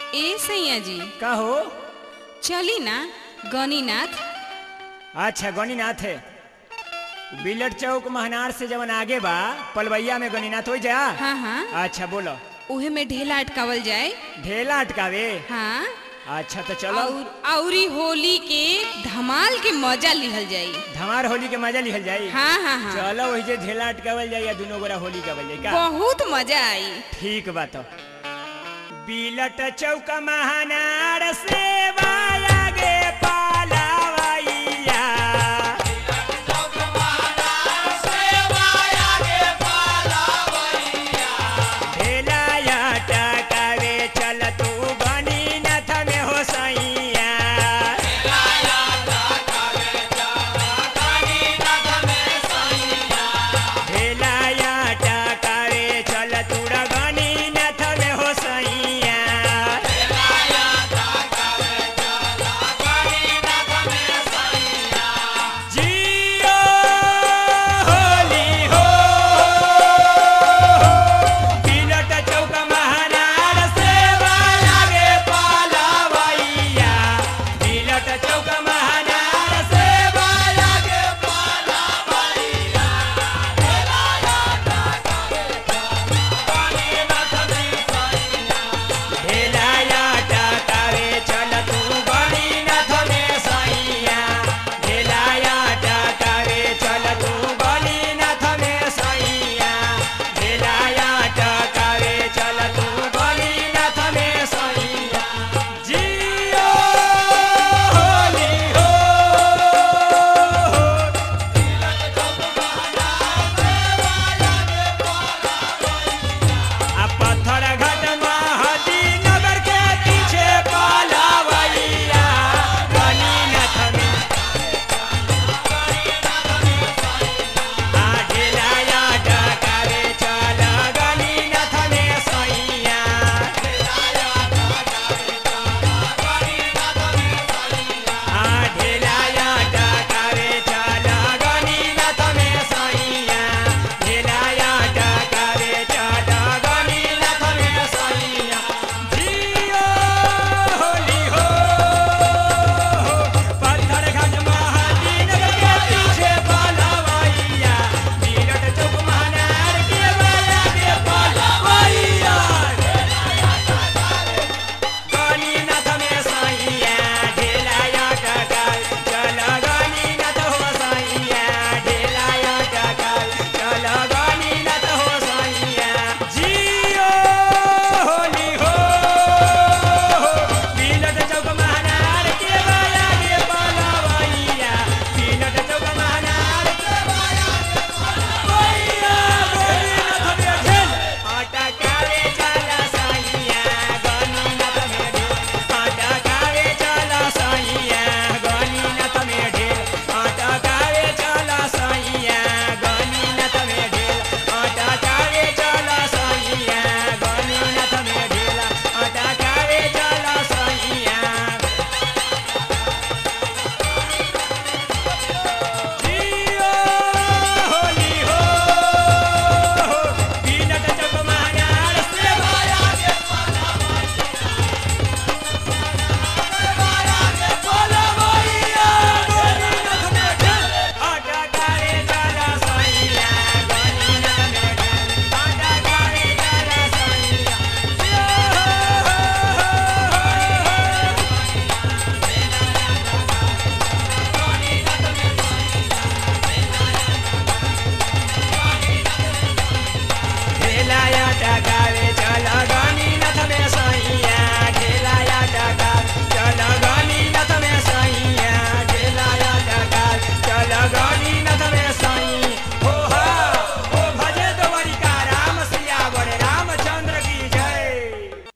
ए सैया जी का हो चली ना गणिनाथ अच्छा गणिनाथ है बिलट चौक महनार से जवन आगे बा पलवैया में गणिनाथ हो जा हाँ हाँ अच्छा बोलो उहे में ढेला अटकावल जाए ढेला अटकावे हाँ अच्छा तो चलो और औरी होली के धमाल के मजा लिहल जाई धमार होली के मजा लिहल जाई हाँ हाँ हाँ चलो वही जे ढेला अटकावल जाई या दुनो गोरा होली कावल जाई का बहुत मजा आई ठीक बात बिलट चौक महनार से